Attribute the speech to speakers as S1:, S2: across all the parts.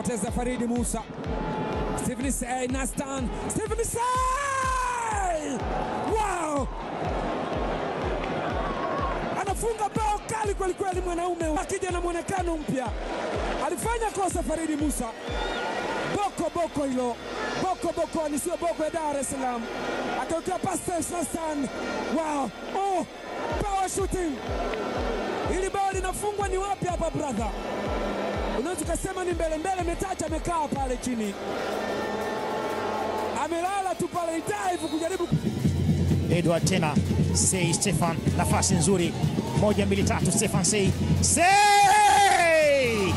S1: anapoteza Faridi Musa. Stephen Say Nastan. Stephen Say! Wow! Anafunga bao kali kweli kweli, mwanaume akija na mwonekano mpya. Alifanya kosa Faridi Musa. Boko boko hilo. Boko boko ni sio boko ya Dar es Salaam. Akawekea pasi Nastan. Wow! Oh! Power shooting. Hili bao linafungwa ni wapi hapa brother? Unaweza ukasema ni mbele mbele, Metacha amekaa pale chini, amelala tu pale dive kujaribu
S2: Edward tena Sei Stefan, nafasi nzuri, moja mbili tatu, Stefan Sei Sei,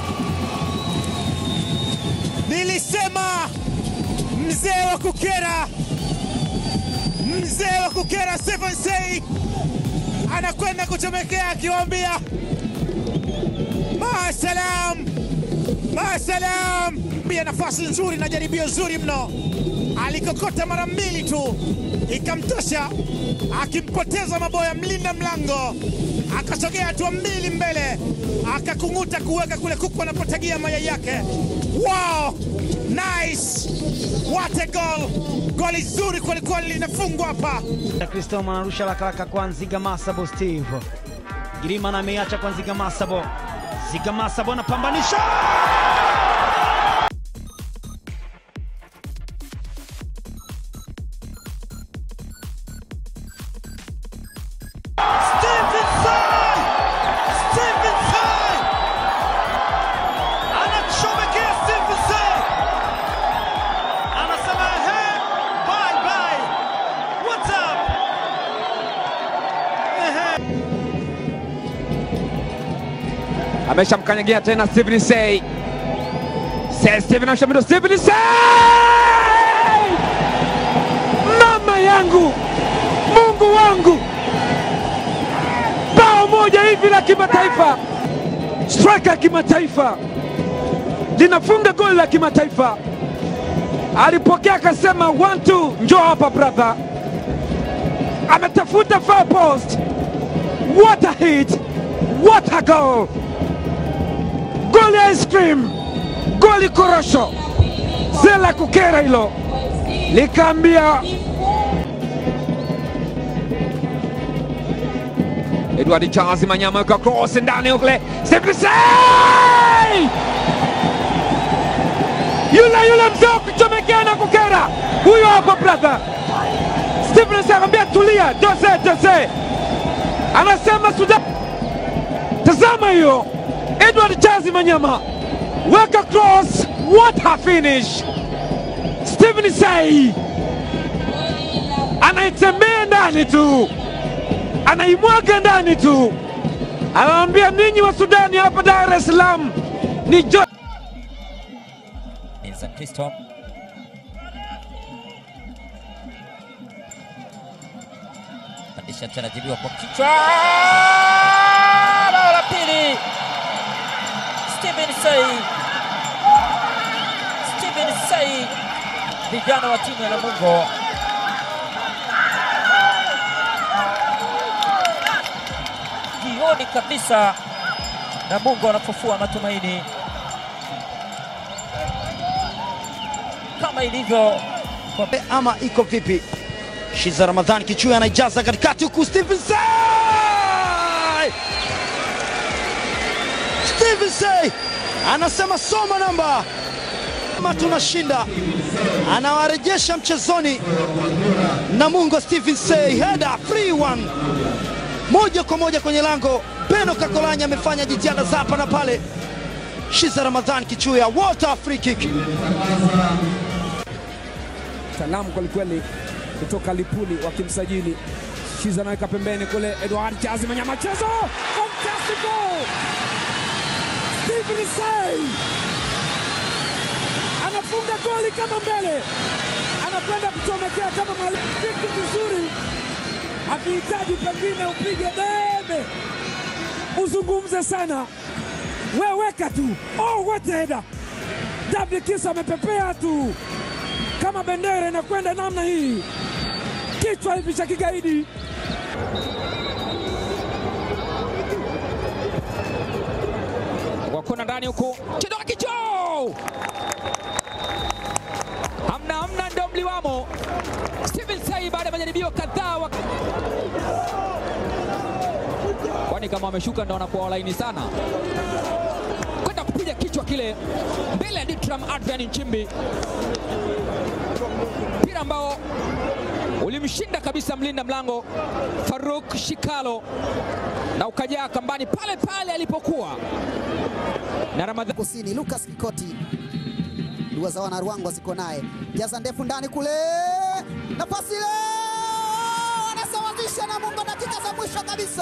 S2: nilisema mzee wa kukera, mzee wa kukera Stefan Sei anakwenda kuchomekea akiwaambia maasalam, maasalam. Pia nafasi nzuri na jaribio zuri mno, alikokota mara mbili tu ikamtosha, akimpoteza maboya mlinda mlango, akasogea hatua mbili mbele, akakung'uta kuweka kule kuku anapotagia mayai yake. Wow, nice, what a goal! Goli zuri kwelikweli linafungwa hapa.
S3: Kristo anarusha rakaraka kwa Nziga Masabo Steve Girima na ameiacha kwa Nziga Masabo. Nziga Masabo anapambanisha Stephen Sai! Stephen Sai! Anachomekea Stephen Sai! Anasema he, bye bye. What's up?
S1: ameshamkanyagia tena Stephen Say. Say Stephen amshamdo Stephen Say! Mama yangu, Mungu wangu, bao moja hivi la kimataifa, striker ya kimataifa linafunga goli la kimataifa. Alipokea akasema, one two, njoo hapa brother. Ametafuta far post. What a hit! What a goal! Goli ice cream, goli korosho, zela kukera hilo, likaambia Edward Charles Manyama kwa cross ndani kule, Stephen Say! Yule yule mzee wa kuchomekea na kukera, huyo hapo brother. Stephen Say anambia tulia, dose dose, anasema Sudan. Tazama hiyo Edward Chazi Manyama weka cross, what a finish! Stephen Say anaitembea ndani tu, anaimwaga ndani tu, anawaambia ninyi wa Sudani hapa Dar es Salaam ni jo
S4: Vincent Kristo pandisha tena, jibiwa kwa kichwa, bao la pili. Stephen Say, Stephen Say, vijana wa timu ya Namungo jioni kabisa, Namungo wanafufua matumaini kama ilivyo kwa
S3: ama iko vipi? Shiza Ramadhani Kichui anaijaza katikati huku Stephen Say! Stephen Say anasema soma namba kama tunashinda, anawarejesha mchezoni Namungo. Stephen Say header free one, moja kwa moja kwenye lango. Beno Kakolanya amefanya jitihada za hapa na pale. Shiza Ramadhani Kichuya, what a free kick!
S1: Salamu kwelikweli kutoka Lipuli wakimsajili Shiza, anaweka pembeni kule, Edward Chazi Manyama, chezo fantastic goal! Stephen Say anafunga goli kama mbele, anakwenda kuchomekea kama mwalimu, kitu vizuri, akihitaji pengine upige debe, uzungumze sana, weweka tu. Oh, what a header! David Kisa amepepea tu kama bendera inakwenda namna hii, kichwa hivi cha kigaidi. Wakona ndani huku, kidogo kicho
S5: wameshuka ndo wanakuwa walaini sana, kwenda kupiga kichwa kile mbele ya Ditram Adrian Nchimbi, mpira ambao ulimshinda kabisa mlinda mlango Faruk Shikalo na ukajaa kambani pale pale alipokuwa na Ramadhani
S6: kusini Lucas Kikoti dua za wana Ruangwa ziko naye, jaza ndefu ndani kule, nafasi ile anasawazisha na Mungu, dakika za mwisho kabisa.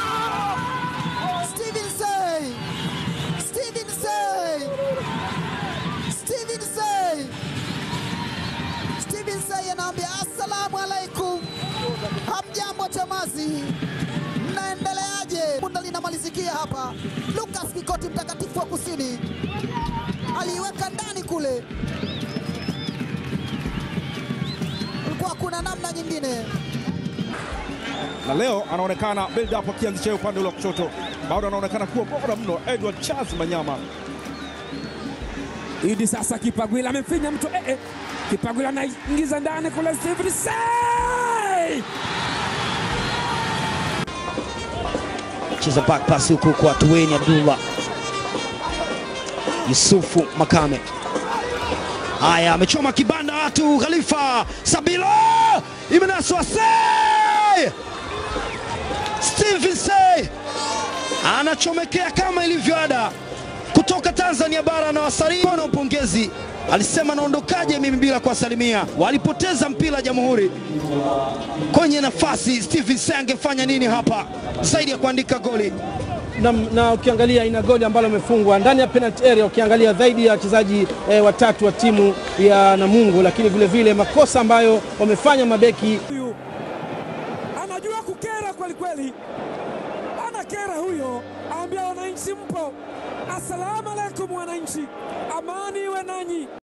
S6: Steven Sey, Steven Sey, Steven Sey, Steven Sey anaambia assalamu alaikum, hamjambo chamazi, mnaendeleaje? Bunda linamalizikia hapa. Lucas Kikoti mtakatifu wa kusini aliiweka ndani kule, kulikuwa kuna namna nyingine.
S7: na leo anaonekana build up akianzisha upande ule wa kushoto, bado anaonekana kuwa bora mno. Edward Charles Manyama
S1: Idi sasa Kipagwila amemfinya mtu eh, eh. Kipagwila anaingiza ndani kule Stephen Sey!
S3: cheza back pass huku kwa Tuweni Abdullah Yusufu Makame. Haya, amechoma kibanda watu. Khalifa Sabilo imenaswa Sey, Stephen Sey anachomekea kama ilivyo ada kutoka Tanzania bara na wasalimu na upongezi. Alisema naondokaje mimi bila kuwasalimia. Walipoteza mpira Jamhuri kwenye nafasi. Stephen Sey angefanya nini hapa zaidi ya kuandika goli?
S8: na, na ukiangalia ina goli ambalo amefungwa ndani ya penalty area, ukiangalia zaidi ya wachezaji eh, watatu wa timu ya Namungo, lakini vile vile makosa ambayo wamefanya mabeki
S1: Huyu anajua kukera kweli kweli, anakera huyo. Aambia wananchi mpo, assalamu alaikum wananchi, amani iwe nanyi.